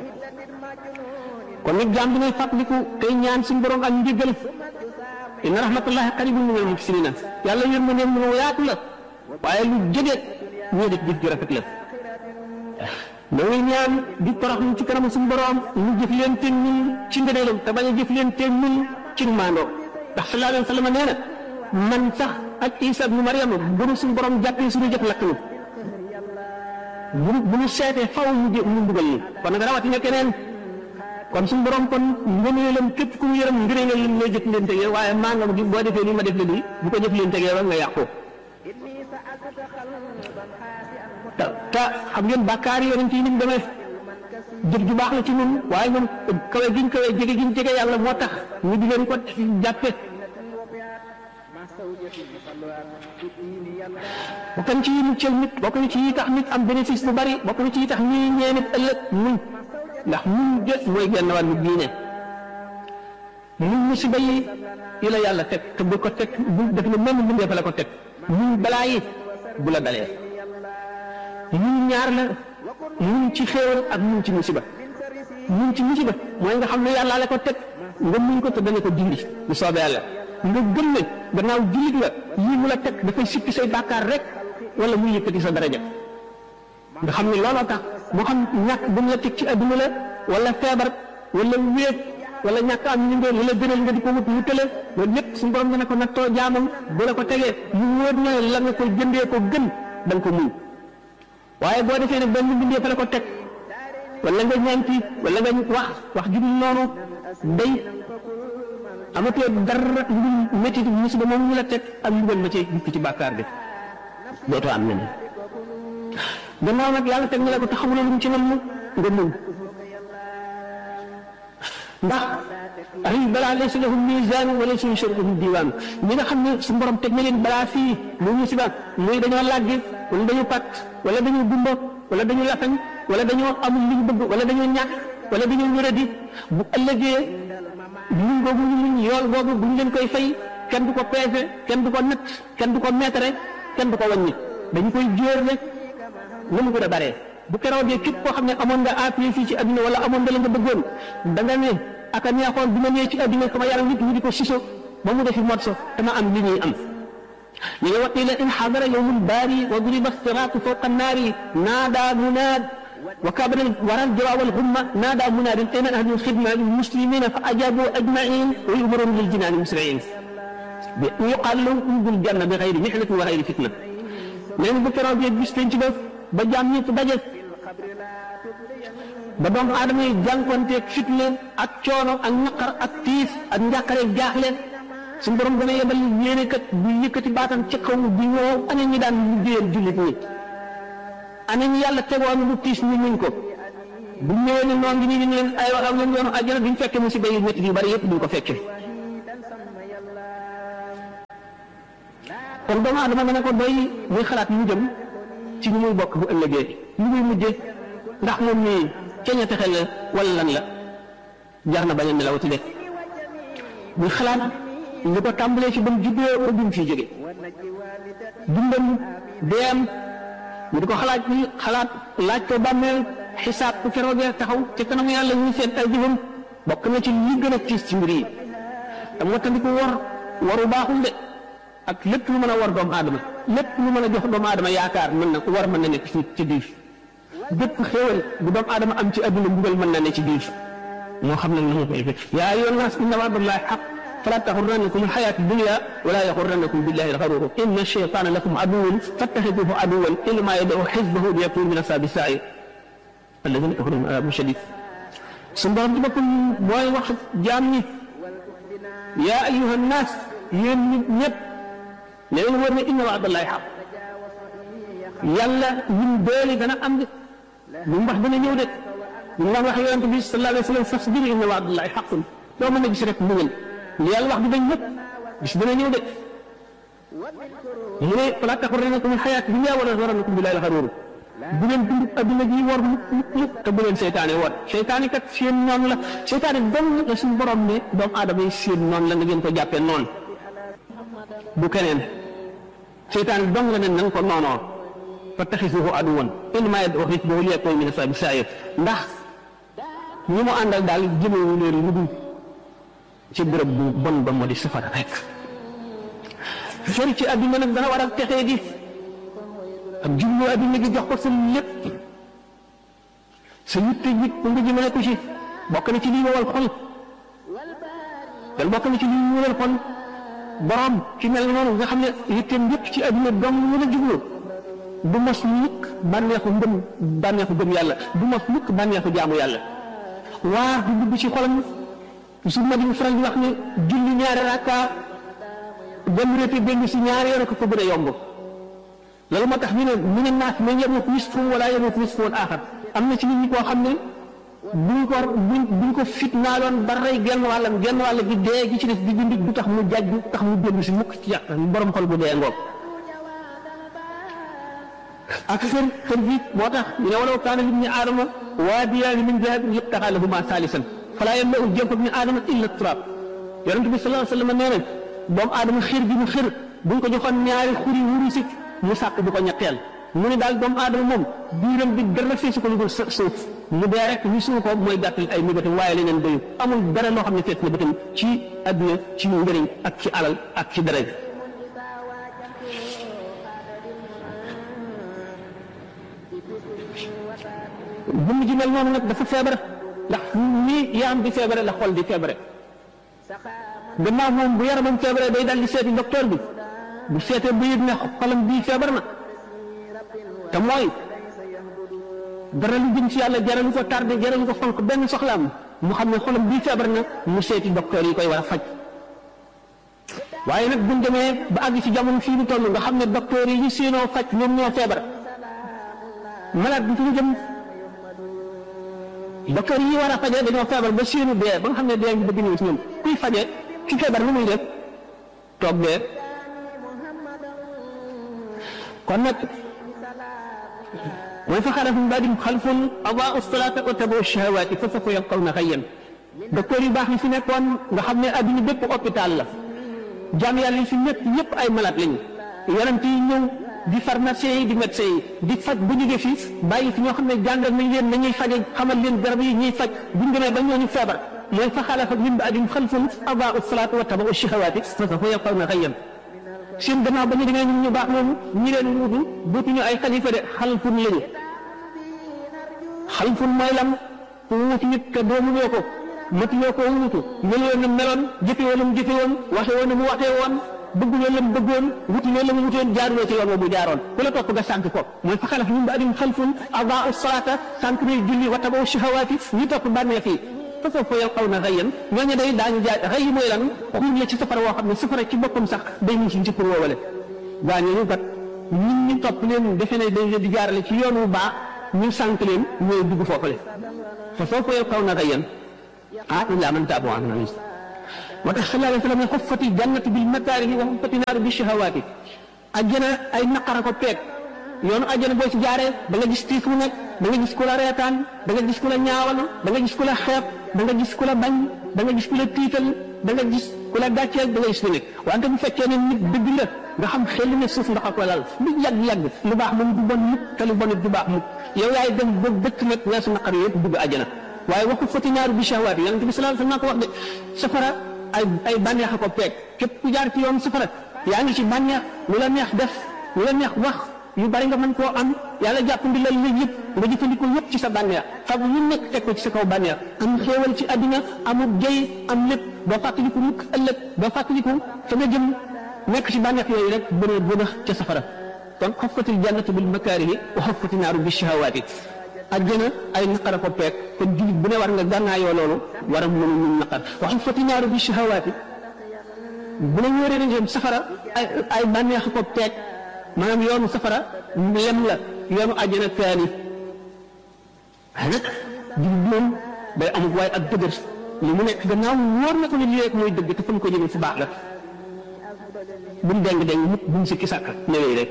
kon nag jaam bi ngay fàttaliku tey ñaan suñu borom ak njëggal inna rahmatullahi qaribun minal muhsinina yàlla yërmandeem lu yaatu la waaye lu jege ñoo def jëf ju rafet la da ngay ñaan di toroxlu ci kanam suñu borom mu jëf leen te ñun ci ngëneelam te bañ a jëf leen te ñun ci maandoo ndax sallallahu alayhi wa sallam nee na man sax ak Isa ibnu Maryam bu nu suñu borom jàppee suñu jëf lakk ñu bu bu ñu seetee faw mu jë mu mbugal ñu kon nag rawatina keneen kon suñu borom kon ngëneelam képp ku mu yërëm ngëneelam lay jëf leen tegee waaye maanaam gi boo defee nii ma def la nii bu ko jëf leen tegee ba nga yàqu te te xam ngeen bàkkaar yi yonent yi ni mu demee jëf ju baax la ci ñun waaye ñoom kawe giñ kawe jege giñ jege yàlla moo tax ñu di leen ko jàppe bokk na ci yi muccal nit bokk na ci yi tax nit am bénéfice bu bari bokk na ci yi tax ñuy ñee nit ëllëg muñ ndax muñ de mooy genn wàllu diine muñ musiba yi yi la yàlla teg te bu ko teg bu def ne même mbindee fa la ko teg muñ balaa yi bu la dalee muñ ñaar la muñ ci xéewal ak muñ ci musiba muñ ci musiba mooy nga xam ne yàlla la ko teg nga muñ ko te dana ko dindi bu soobee yàlla nga gëm ne gannaaw jullit nga yii mu la teg dafay sippi say bàkkaar rek wala muy yëkkati sa daraja nga xam ne looloo tax moo xam ñàkk bu mu la teg ci adduna la wala feebar wala wéet wala ñàkk am ñu ngeen wala gënal nga di ko wut wutale loolu lépp suñu borom dana ko nattoo jaamam bu la ko tegee mu wóor na la nga ko jëndee ko gën da nga ko muñ waaye boo defee ne benn bindee fa la ko teg wala nga ñaanti wala nga wax wax ju dul noonu day amatoo dara lu métti musiba moom ñu la teg ak mbugal ma ci dikk ci bàkkaar bi dootoo am neneen gannaaw nag yàlla teg na la ko te xamuloo lu mu ci nam nga muñ ndax ay balaa laysa lahum misaan wala suñu sharihum diwaan ñi nga xam ne su borom teg na leen balaa fii lu musiba muy dañoo làggi wala dañu pat wala dañu gumba wala dañu lafañ wala dañoo amul li ñu bëgg wala dañoo ñàkk wala dañoo wéradi bu ëllëgee muñ googu ñu muñ yool googu bu ñu leen koy fay kenn du ko peese kenn du ko natt kenn du ko meetare kenn du ko wàññi dañu koy jóor rek lu mu gën a baree bu keroogee képp koo xam ne amoon nga appui fii ci adduna wala amoon nga la nga bëggoon da nga ne aka neexoon bi ma ñëwee ci adduna sama yaram nit ñi di ko siso ba mu defi mot so dama am li ñuy am ñu ne waqila in xadara yowmul baari wa duriba siraatu fawqa annaari naada munaad wa kabara waral jawaab alxumma naada munaadin ayna ahlu lxidma lilmuslimina fa ajabu ajmain wa yumarun liljinaani musriin bi yuqaal lahum udul janna bi xayri mihnatin wa xayri fitna nee na bu keroogee bis penc ba ba jaam ñëpp daje ba doomu aadama yi jànkonteeg fitna ak coono ak naqar ak tiis ak njàqare jaaxle suñu borom dana yebal yéene kat bu yëkkati baatam ci kaw di woo ana ñi daan liggéeyal jullit ñi ana ñi yàlla tegoon lu tiis ñu muñ ko bu ñëwee ne noo ngi nii ñu leen ay waxam leen yoonu àjjana duñ fekke musiba yu métti yu bari yëpp duñ ko fekke kon doomu aadama dana ko doy muy xalaat mu jëm ci ñu muy bokk bu ëllëgee ñu muy mujje ndax moom mii ceeña texe la wala lan la jar na bañ a nelawati de muy xalaat li ko tàmbalee ci ba mu juddoo ba bi mu fiy jóge dundam deem mu di ko xalaat bi xalaat laaj ko bàmmeel xisaab bu keroogee taxaw ci kanamu yàlla ñu seet ay jëfam bokk na ci li gën a tiis ci mbir yi te moo tax di ko war waru baaxul de ak lépp lu mën a war doomu aadama lépp lu mën a jox doomu aadama yaakaar mën na war mën na nekk ci ci biir bépp xéewal bu doomu aadama am ci adduna mbugal mën na ne ci biir moo xam nag na mu koy fekk yaa ayyuhan naas inna wa'dallahi haqq fala taxurrannakum alxayaatu dunya wala yaxurrannakum billahi alxaruur inna shaytaana lakum aduwwun fattaxiduhu aduwwan innamaa yad'u xizbahu liyakunu min ashaabi sa'iir alladina kafaru min adaabin shadiid su borom ci boppam mooy wax jaam ñi yaa ayyuhan naas yéen nit ñëpp ne leen war ne inna wa'dallahi haqq yàlla ñun doole dana am de lu mu wax dana ñëw de lu mu wax yonent bi sallallahu alayhi wa sallam fasbir inna wa'dallahi haqqun doo mën a gis rek muñal li yàlla wax di dañ ñëpp gis dana ñëw de mu ne falaa taxurrannakum al-hayaatu dunya wala yaxurrannakum billahi al-gharuur bu leen dund adduna ji war mukk mukk mukk te bu leen seytaane war seytaane kat seen noon la seytaane dong la suñu borom ne doomu aadama yi seen noon la nga ngeen ko jàppee noon bu keneen seytaane dong la ne na nga ko noonoo fattaxisuhu aduwan innamaa yad'u xisbahu liyakunu min ashaabi sa'iir ndax ñi mu àndal daal jëmewu leen lu dul ci bërëb bu bon ba moo di safara rek sori ci adduna nag dana war a texee di ak jublu adduna gi jox ko sa lépp sa yitte ji nga jëmale ko ci bokk na ci lii wowal xol dal bokk na ci lii wowal xol borom ci mel noonu nga xam ne yitteem yëpp ci adduna dong mën a jublu du mos mukk bànneexu ngëm bànneexu gëm yàlla du mos mukk bànneexu jaamu yàlla waa du dugg ci xolam su ma di faral di wax ne julli ñaari rakka dem rété benn si ñaari yoon ko ko gën a yomb loolu moo tax ñu ne mu ne naas mais yemut nisfu wala yemut nisfu woon aaxar am na ci nit ñi koo xam ne buñ ko buñ buñ ko fit naa doon ba rey genn wàllam genn wàll gi dee gi ci def di dund du tax mu jaj du tax mu dellu si mukk ci yàq borom xol bu dee ngoog ak xër xër gi moo tax ñu ne walaw kaana libni aadama waadiyaani min dahabin yubtaxaa lahumaa saalisan falaa yamla'u jawfa ibni aadama illa turaab yonent bi sallallahu alayhi wa sallam nee na doomu aadama xër gi mu xër buñ ko joxoon ñaari xuri wurusi mu sàkk du ko ñetteel mu ne daal doomu aadama moom biiram bi dara feesu ko lu dul suuf mu dee rek ñu suuf ko mooy gàttal ay mébatam waaye leneen doyu amul dara loo xam ne fees na bëtam ci adduna ci njëriñ ak ci alal ak ci dara jëmm ji mel noonu nag dafa feebar ndax nii yaram di feebare la xol di feebare gannaaw moom bu yaramam feebare day dal di seeti docteur bi bu seetee bu yëg ne xolam bii feebar na te mooy dara lu jëm ci yàlla jaralu ko tardé jaralu ko fonk benn soxlaam mu xam ne xolam bii feebar na mu seeti docteur yi koy war a faj waaye nag buñ demee ba àgg ci jamono fii ñu toll nga xam ne docteur yi ñu séenoo faj ñoom ñoo feebar malade bi fi ñu jëm docteur yi war a fajee dañoo feebar ba séenu dee ba nga xam ne dee ngi bëgg ñëw ci ñoom kuy fajee ki feebar lu muy def toog dee kon nag mooy fa xalafa min ba'dihim xalfun adaa'u salaata wa tabaa'u shahawaati fa sawfa yalqawna ghayyan docteur yu baax yi fi nekkoon nga xam ne adduna bépp hôpital la jaam yàlla yi fi nekk yépp ay malade lañu yonent yi ñëw di pharmacien yi di médecin yi di faj bu jógee fii bàyyi fi ñoo xam ne jàngal nañ leen nañuy faje xamal leen garab yi ñuy faj buñ demee ba ñooñu feebar mooy fa xalafa min ba'dihim xalfun adaa'u salaata wa tabaa'u shahawaati fa sawfa yalqawna ghayyan seen gannaaw ba ñu demee ñun ñu baax noonu ñi leen wutu dootuñu ay xalifa de xalfun lañu xalfun mooy lan ku wuti nit te doomuloo ko matuloo ko wutu meloo na meloon jëfe woon na mu jëfe woon waxe woon na mu waxee woon bëgguloo la mu bëggoon wuti loolu la mu wutoon jaaruloo ci yoon wa mu jaaroon ku la topp nga sànq ko mooy fa xalaf min ba'dihim xalfun adaa'u salaata sànq nay julli wa tabawu shahawaati ñu topp bànneex yi fa sawfa yalqawna ghayyan ñooñu day daañu jaay xëy mooy lan xuur la ci safara woo xam ne safara ci boppam sax day ñu ci njëkkur woowale gaa ñooñu kat ñun ñu topp leen defe ne dañ leen di jaarale ci yoon wu baax ñu sànq leen ñooy dugg foofale fa sawfa yalqawna ghayyan ah illaa man taaba wa amila moo tax sallallahu alayhi wa sallam ne xuffati jannatu bil makaarihi wa xuffati naaru bi shahawaati ajjana ay naqara ko peeg yoonu ajjana boo ci jaaree da nga gis tiis mu nekk da nga gis ku la reetaan da nga gis ku la ñaawal da nga gis ku la xeeb da nga gis ku la bañ da nga gis ku la tiital da nga gis ku la gàcceel da nga gis ku nekk wante bu fekkee ne nit dëgg la nga xam xel ne suuf ndax ak lal lu yàgg-yàgg lu baax moom du bon mukk te lu bon it du baax mukk yow yaay dem ba dëkk nag weesu naqar yëpp dugg ajjana waaye waxu fati naaru bi shahawaati yonent bi sallallahu alayhi wa sallam ko wax de safara ay ay bànneex a ko peeg képp ku jaar ci yoon safara yaa ngi ci bànneex lu la neex def lu la neex wax yu bari nga mën koo am yàlla jàpp ndi la la yëpp nga jëfandikoo yëpp ci sa bànneex fab lu nekk teg ko ci sa kaw bànneex am xéewal ci àddina amul jëy am lépp doo fàttaliku mukk ëllëg doo fàttaliku fa nga jëm nekk ci bànneex yooyu rek bënee bënax ca safara kon xoffatil jannatu bil makaarihi wa xoffati naaru bi shahawaati àjjana ay naqar a ko peeg kon jullit bu ne war nga gànnaayoo loolu war a mën a mun naqar wa xoffati naaru bi shahawaati bu la ñëwee nañ safara ay ay bànneex ko peeg maanaam yoonu safara lem la yoonu àjjana kaani waaye nag jullit moom day amul waaye ak dëgër li mu nekk gannaaw wóor na ko ne lii rek mooy dëgg te fa mu ko jëmee fu baax la bu mu deng deng mukk bu mu sikki sàkk newee rek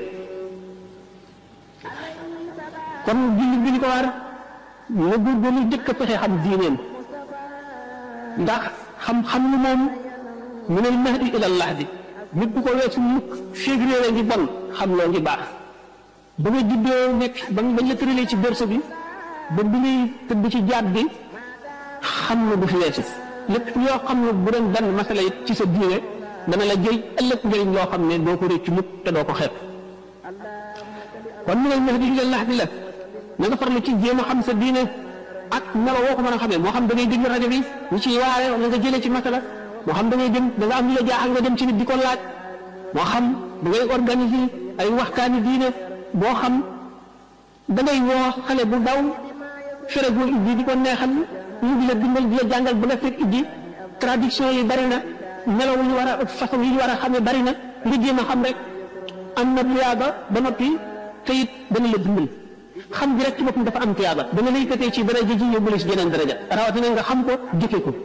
kon jullit bi li ko war na góorgóorlu jëkk a fexe xam diineem ndax xam-xam lu moom mu ne mahdi ila lahdi nit bu ko weesu mukk février ngi bon xam loo ngi baax ba nga juddoo nekk ba nga bañ la tëralee ci berso bi ba bi ngay tëdd ci jaat bi xam na du fi weesu lépp yoo xam ne bu doon benn masala it ci sa diine dana la jëy ëllëg njëriñ loo xam ne doo ko réccu mukk te doo ko xeeb kon mu ne mahdi ila lahdi la na nga farlu ci jéem a xam sa diine ak melo woo ko mën a xamee moo xam da ngay déglu rajo bi ñu ciy waare wala nga jëlee ci masala moo xam da ngay dem da nga am lu la jaaxal nga dem ci nit di ko laaj moo xam da ngay organiser ay waxtaani diine boo xam da ngay woo xale bu daw fere bu ijji di ko neexal ñu di la dimbal di la jàngal bu nga fekk ijji traduction yi bari na melaw yi war a façon yi war a xamee bari na nga jéem a xam rek am na tuyaaba ba noppi te it dana la dimbal xam gi rek ci boppam dafa am tuyaaba dana lay yëkkatee ci daraja ji yóbbu la ci jeneen daraja rawatina nga xam ko jëfe ko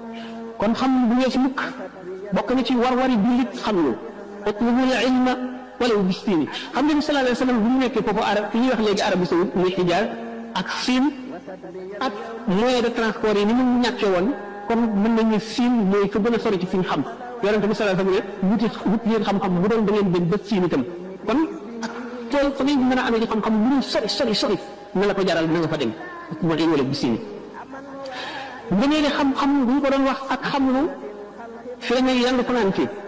kon xam bu weesu mukk bokk na ci war-wari jullit xam lu utlubul ilma wala bis siin xam nga ni sallallahu alayhi wa sallam bu mu nekkee foofu arab ki ñuy wax léegi Arabie Saoudite muy xijaar ak siin ak moyen de transport yi ni mu ñàkkee woon kon mën nañu siin mooy fa gën a sori ci fi ñu xam yonente bi sallallahu alayhi wa sallam ne wuti wut leen xam-xam bu doon da ngeen dem ba siin itam kon tool fa ngeen mën a amee ci xam-xam lu ñu sori sori sori na la ko jaral na nga fa dem moo dañ wala bis siin nga nee ne xam-xam bu ñu ko doon wax ak xam lu fee ne yàlla ko naan fii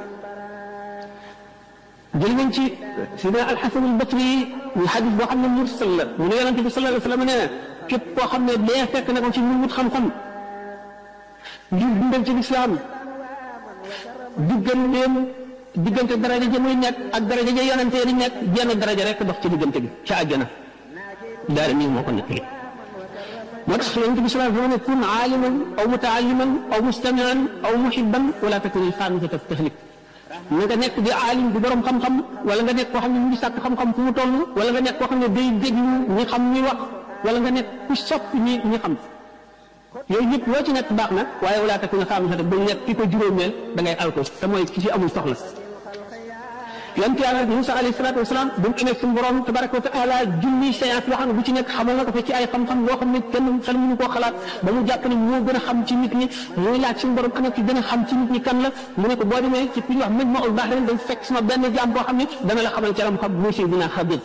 jël nañ ci sidna alxasan albasri ñu xadis boo xam ne mursal la mu ne yonente bi sallallahu alayhi wa sallam nee na képp koo xam ne dee fekk na ko ci mu wut xam-xam ngir dundal ci lislaam digganteem diggante daraja ja muy nekk ak daraja ja yonente di nekk jenn daraja rek dox ci diggante bi ca àjjana daal nii moo ko nekkee moo tax yonente bi sallallahu alayhi wa sallam ne kun aaliman aw mutaalliman aw mustamian aw muhibban wala takun alxaamisata tahlik na nga nekk di aalim di borom xam-xam wala nga nekk koo xam ne mu ngi sàkk xam-xam fu mu toll wala nga nekk koo xam ne day déglu ñi xam ñi wax wala nga nekk ku sopp ñi ñi xam yooyu ñëpp loo ci nekk baax na waaye wala takk nga xam ne ba nekk ki ko juróomeel da ngay alko te mooy ki ci amul soxla yonent yàlla Musa alayhi salaatu wasalaam bu mu amee suñu borom tabaraka wa taala junni séance yoo xam ne bu ci nekk xamal na ko fa ci ay xam-xam yoo xam ne kenn xel mënu koo xalaat ba mu jàpp ne moo gën a xam ci nit ñi muy laaj suñu borom ana ki gën a xam ci nit ñi kan la mu ne ko boo demee ci fi ñuy wax même ma ul baax ren dañ fekk sama benn jaam boo xam ne dana la xamal ci lam xam muy Seydina Xadir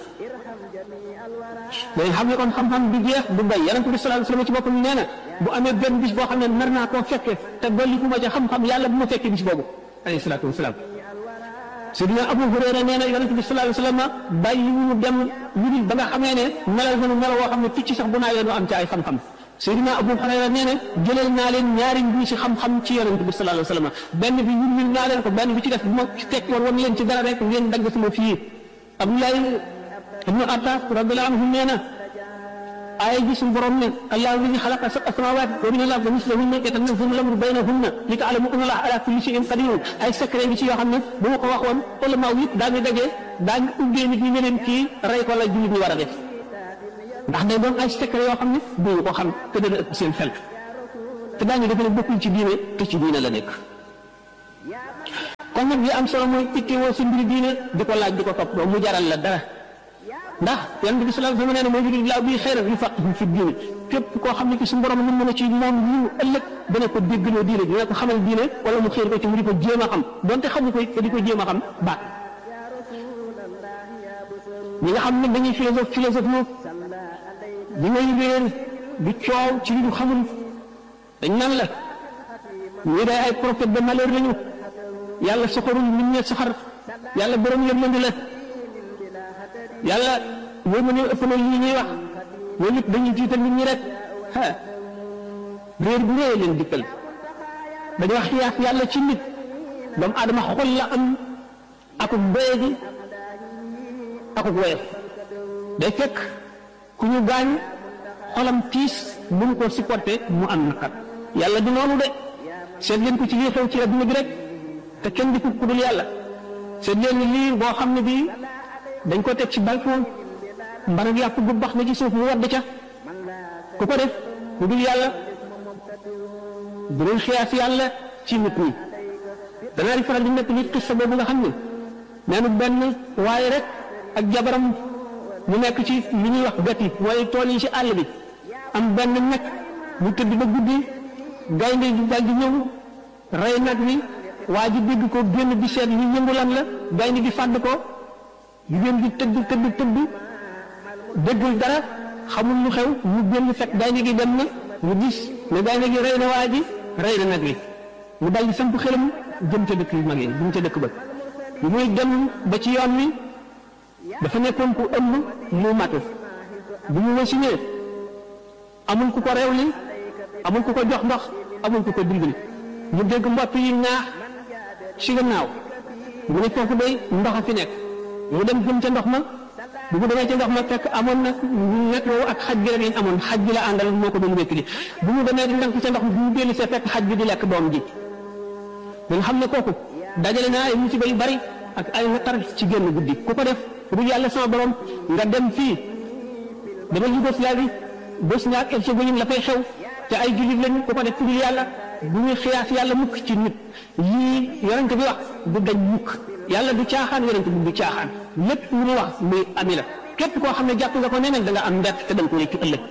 dañ xam ne kon xam-xam du jeex du bay yonent bi sallallahu alayhi wasallam ci boppam nee na bu amee benn bis boo xam ne nar naa koo fekkee te dolli ku ma ca xam-xam yàlla bu ma fekkee bis boobu alayhi salaatu wasalaam Seydina Abu Hurayra nee na yonent bi sallallahu alayhi wasallam bàyyi ñu dem ñu ba nga xamee ne melal nañu melo woo xam ne picc sax bu naa yoon am ci ay xam-xam Seydina Abu Hurayra nee na jëlal naa leen ñaari mbuus si xam-xam ci yonent bi sallallahu alayhi wasallam benn bi ñun ñun naa leen ko benn bi ci def bu ma tekki woon wan leen ci dara rek ngeen dagg sama fii Abdoulaye ibnu Abbas radiyallahu anhu nee na aaya ji suñu borom ne allahu alladi xalaqa sab'a samawat wa min al-ardi mislahunna yatanazzalu al-amru baynahunna li ta'lamu anna allaha ala kulli shay'in qadir ay secret bi ci yoo xam ne bu ma ko waxoon ulama yëpp daañu daje daañu ubbee nit ñi ne leen kii rey ko la jullit ñi war a def ndax day doon ay secret yoo xam ne duñu ko xam te dana ëpp seen xel te daañu defe ne bokkul ci diine te ci diine la nekk kon nag li am solo mooy ittewoo sa mbiri diine di ko laaj di ko topp doo mu jaral la dara ndax yonent bi sallallahu alayhi wa sallam nee na moo juri laa buy xëy rek yu faqihu fi diine képp koo xam ne ki suñu borom mën na ci moom yiw ëllëg dana ko déggloo diine dina ko xamal diine wala mu xëy ko ci mu di ko jéem a xam donte xamu ko te di ko jéem a xam baax ñi nga xam ne dañuy philosophe philosophe ñu di ngay réer di coow ci li ñu xamul dañ nan la ñii day ay prophète de malheur lañu yàlla soxorul nit ñe soxar yàlla borom yërmande la yàlla yow ma ne ëpp na lii ñuy wax loolu it dañuy jiital nit ñi rek ah réer bu réy leen dikkal dañu wax xiyaas yàlla ci nit doomu aadama xol la am akuk doye gi akuk woyof day fekk ku ñu gaañ xolam tiis mënu ko supporté mu am naqar yàlla du noonu de seet leen ko ci lii xew ci adduna bi rek te kenn di ko ku dul yàlla seet leen lii boo xam ne bii dañ ko teg ci balcon mbarag yàpp gu bax na ci suuf mu wadd ca ku ko def ku dul yàlla bu doon xiyaas yàlla ci nit ñi danaa di faral di nekk nit xissa boobu nga xam ne nee na benn waaye rek ak jabaram ñu nekk ci li ñuy wax gati mooy tool yi ci àll bi am benn nekk mu tëdd ba guddi gaynde gi dal di ñëw rey nag wi waa ji dégg ko génn di seet li yëngu lan la gaynde gi fàdd ko jigéen gi tëdd tëdd tëdd déggul dara xamul lu xew mu génn fekk gaynde gi dem na mu gis ne gaynde gi rey na waa ji rey na nag wi mu dal di samp xelam jëm ca dëkk yu mag yi jëm ca dëkk ba bi muy dem ba ci yoon wi dafa nekkoon ku ëmb mu matu bu mu wasinee amul ku ko rewli amul ku ko jox ndox amul ku ko dimbali mu dégg mbott yi ñaax ci gannaaw mu ne foofu day ndox a fi nekk mu dem jëm ca ndox ma bu mu demee ca ndox ma fekk amoon na nekk woowu ak xaj bi rek lañ amoon xaj bi la àndal moo ko doon wékk di bu mu demee di ndànk ca ndox mi bu mu dellu see fekk xaj bi di lekk doom ji nga xam ne kooku dajale naa ay musiba yu bari ak ay naqar ci génn guddi ku ko def bu dul yàlla sama borom nga dem fii dama Yougoslavie Bosnie ak Herzégovine la fay xew te ay jullit lañu ku ko def ku dul yàlla bu ñuy xiyaas yàlla mukk ci nit yii yonent bi wax du dañ mukk yàlla du caaxaan yonent bi du caaxaan lépp lu mu wax muy ami la képp koo xam ne jàpp nga ko nee nag da nga am mbett te da nga ko réccu ëllëg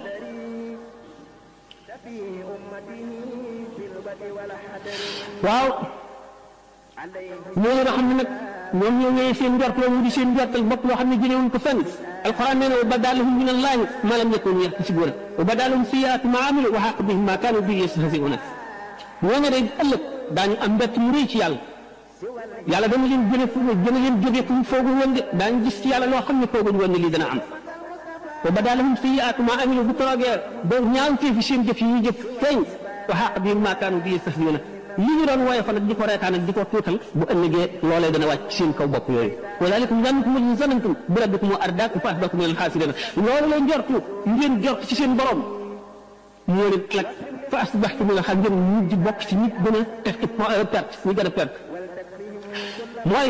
waaw ñooñu nga xam ne nag ñoom ñoo ñëwee seen njort loolu di seen njortal bopp loo xam ne jëlewuñ ko fenn alquran nee na wa badalahum min allahi ma lam yakunu yaxtasibuuna wa badalahum sayyi'aatu ma amilu wa haqa bihim ma kaanu bihi yastahzi'uuna ñooñu day ëllëg daañu am mbett mu rëy ci yàlla yàlla dana leen jëlee fu dana leen jógee fu mu foogu woon de daañu gis ci yàlla loo xam ne fooguñu woon ne lii dana am wa badalahum sayyi'aatu ma amilu bu toogee ba ñaawtee fi seen jëf yi ñu jëf feeñ wa haqa bihim ma kaanu bihi yastahzi'uuna li ñu doon wooye fa nag di ko reetaan ak di ko tuutal bu ëllëgee loolee dana wàcc ci seen kaw bopp yooyu wa dalikum zannukum alladi zanantum bi rabbikum ardaakum fa asbaxtum min alxaasiriina loolu la njortu ngeen jort ci seen borom moo leen nag fa asbaxtum min alxaasiriina ngeen mujj bokk ci nit gën a perte perte ñu gën a perte mooy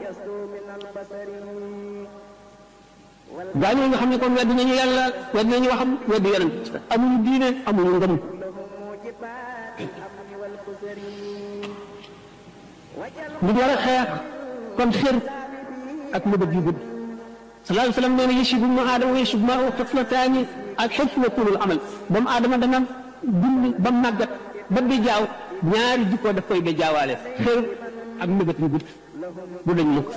gaa ñooñu nga xam ne kon weddi nañu yàlla weddi nañu waxam weddi yonent amuñu diine amuñu ngëm li war a xeex kon xër ak mëbët yu gudd sallallahu alayhi wa sallam nee na yashibu ibnu aadama wa yashibu maahu xiflataani ak xifl wa tuulul amal doomu aadama dana dund ba màggat ba di jaaw ñaari jikko daf koy ba jaawaale xër ak mëbët yu gudd du dañ mukk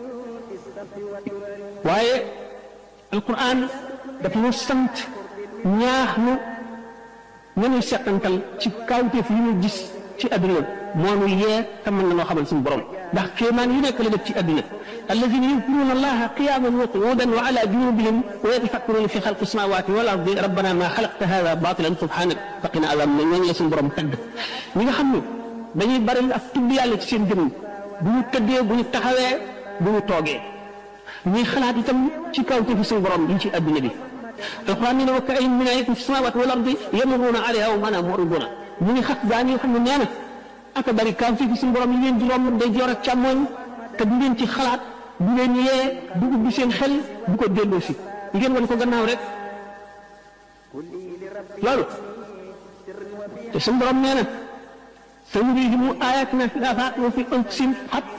waaye alquran daf ñu sant ñaax nu nañuy seqantal ci kawteef yi ñu gis ci adduna moo nu yee te mën na noo xamal suñu borom ndax kéemaan yu nekk la def ci adduna alladina yadkuruna allaha qiyaman wa qu'udan wa ala junubihim wa yatafakkaruna fi xalqi samawati wal ardi rabbana ma xalaqta hada batilan subhanak faqina azab na ñooñu la suñu borom tagg ñi nga xam ne dañuy bari ak tudd yàlla ci seen jëmm bu ñu tëddee bu ñu taxawee bu ñu toogee ñuy xalaat itam ci kawte fi suñu borom yi ci adduna bi alquran nee na wa ka'ayyin min ayatin fi samawati wal ardi yamurruna alayha wa hum mu'riduna ñu ngi xat daan yoo xam ne nee na aka bari kaw fi suñu borom yi leen di romb day joor ak càmmooñ te du leen ci xalaat du leen yee du ubbi seen xel du ko delloo si ngeen wan ko gannaaw rek loolu te suñu borom nee na sanurihim ayatina fil afaaqi wa fi anfusihim